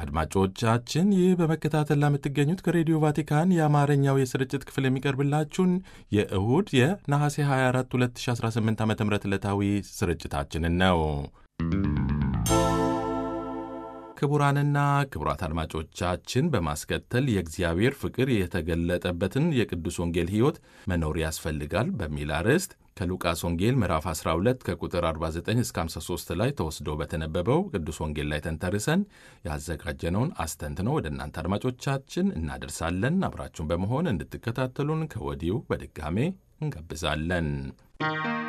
አድማጮቻችን ይህ በመከታተል ለምትገኙት ከሬዲዮ ቫቲካን የአማርኛው የስርጭት ክፍል የሚቀርብላችሁን የእሁድ የነሐሴ 24 2018 ዓ ም ዕለታዊ ስርጭታችንን ነው። ክቡራንና ክቡራት አድማጮቻችን በማስከተል የእግዚአብሔር ፍቅር የተገለጠበትን የቅዱስ ወንጌል ሕይወት መኖር ያስፈልጋል በሚል አርዕስት ከሉቃስ ወንጌል ምዕራፍ 12 ከቁጥር 49 እስከ 53 ላይ ተወስዶ በተነበበው ቅዱስ ወንጌል ላይ ተንተርሰን ያዘጋጀነውን አስተንትነው ወደ እናንተ አድማጮቻችን እናደርሳለን። አብራችሁን በመሆን እንድትከታተሉን ከወዲሁ በድጋሜ እንጋብዛለን።